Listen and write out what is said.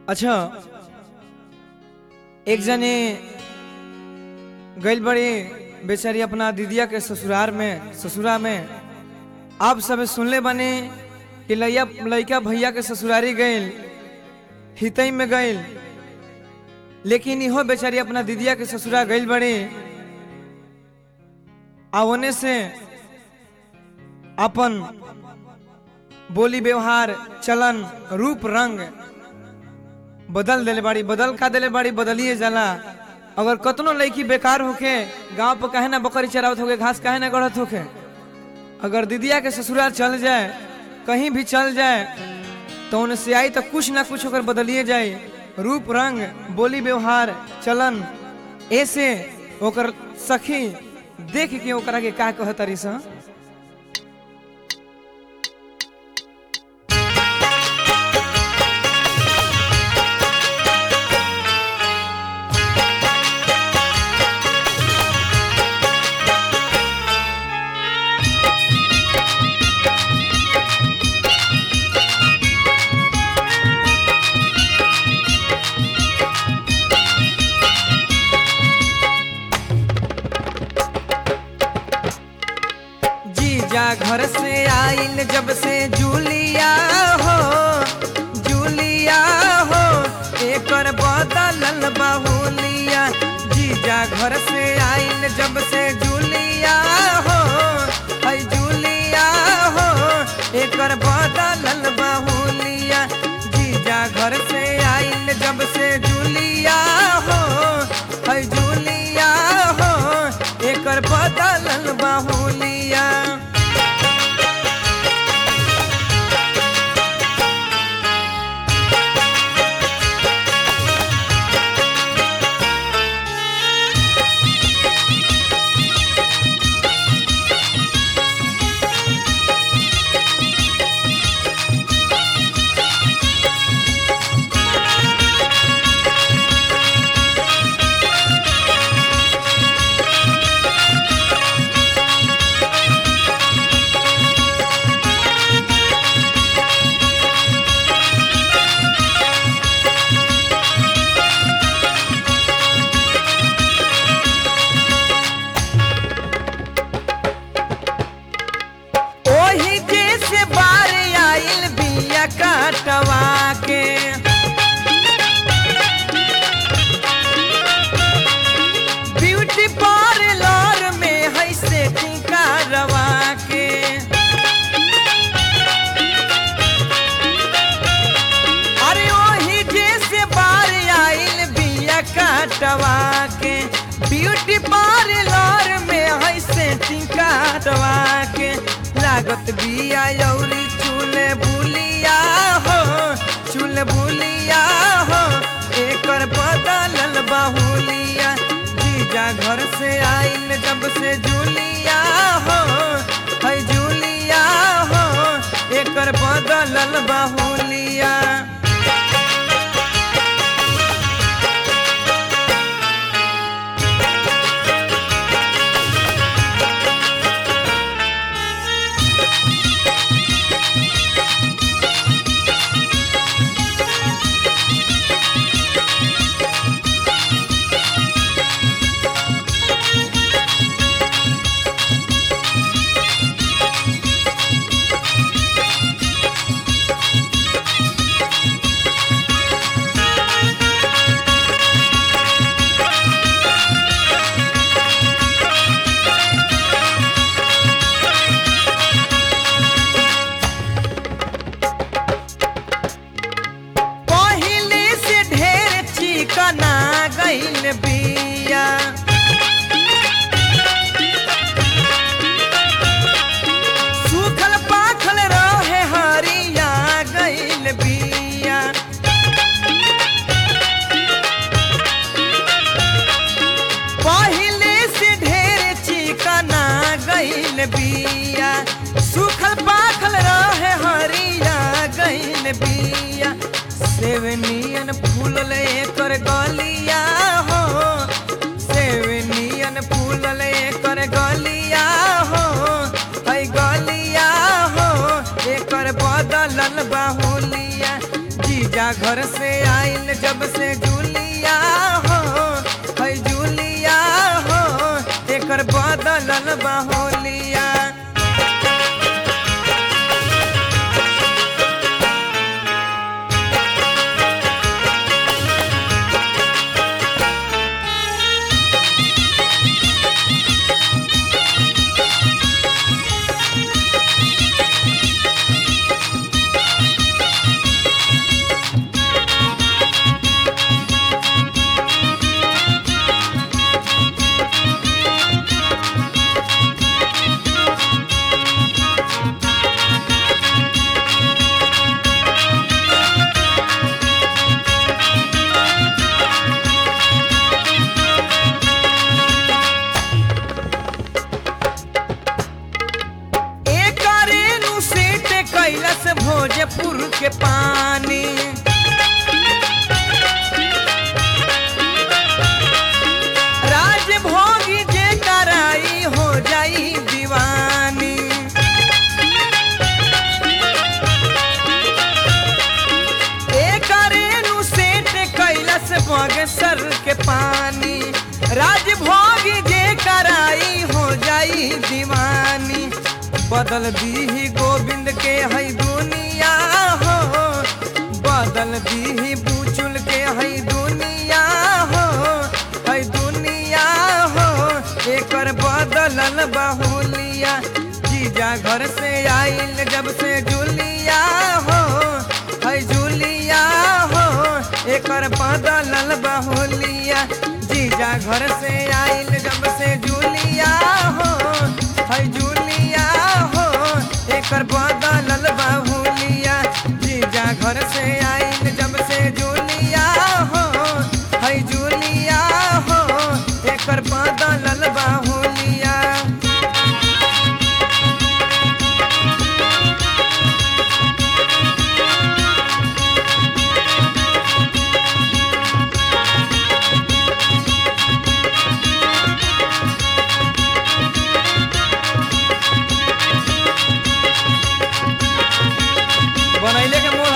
अच्छा एक जने गइल बड़ी बेचारी अपना दीदिया के ससुरार में ससुरा में आप सब सुनले बने कि लैया लइका भैया के ससुरारी गइल हितई में गइल लेकिन इहो बेचारी अपना दीदिया के ससुरा गइल बड़ी आ ओने से अपन बोली व्यवहार चलन रूप रंग बदल देले बाड़ी बदल का देले बाड़ी बदलिए जाला अगर कतनो लड़की बेकार होके गांव पर काहे ना बकरी चरावत होके घास काहे ना गढ़त होके अगर दीदिया के ससुराल चल जाए कहीं भी चल जाए तो उनसे आई तो कुछ ना कुछ होकर बदलिए जाए रूप रंग बोली व्यवहार चलन ऐसे ओकर सखी देख के ओकरा के का कहतरी सा जीजा घर से आइल जब से जूलिया हो जूलिया हो एकर बदलल बहुलिया जीजा घर से आइल जब से जूलिया हो है जूलिया हो एकर बदलल बहुलिया जीजा घर से आइल जब से जूलिया हो है जूलिया हो एकर बदलल बहुलिया ओही जैसे बार आइल बिया काटवा के ब्यूटी पार्लर में है सेटिंग करवा के अरे ओही जैसे बार आइल बिया काटवा के ब्यूटी पार्लर में है सेटिंग करवा के लागत बिया यौरी चूल्हे बुलिया हो चूल्हे बुलिया हो एकर बदलल बहुलिया जीजा घर से आइल जब से जूलिया हो है जूलिया हो एकर बदलल बहुलिया पहिले से ढेर चिकना गइल बिया सूखल पाखल रहे हरिया गइल बिया पहिले से ढेर चिकना गइल बिया सूखल पाखल रहे हरिया गइल बिया सेवनियन फूलल एकर गलिया हो सेवनियन फूलल एकर गलिया हो है गलिया हो एकर बदलल बाहुलिया जीजा जीजा घर से आइल जब से जूलिया हो है जूलिया हो एकर बदलल बाहोलिया एकरेनु सेट कैलस भोजपुर के पानी राजभोगी जे कराई हो जाई दीवानी एकरेनु सेट कैलस बगसर के पानी राजभोगी जे कराई हो जाई दीवानी बदल दी गोविंद के है दुनिया हो बदल दी बुचुल के है दुनिया हो है दुनिया हो एकर बदलल बहुलिया जीजा घर से आइल जब से जुलिया हो है जुलिया हो एकर बदलल बहुलिया जीजा घर से आइल जब से जुलिया हो है जुलिया हो एकर बदलल बहुलिया जीजा घर से आइल जब से जुलिया हो है जुलिया हो एकर बदलल बहुलिया बनैले के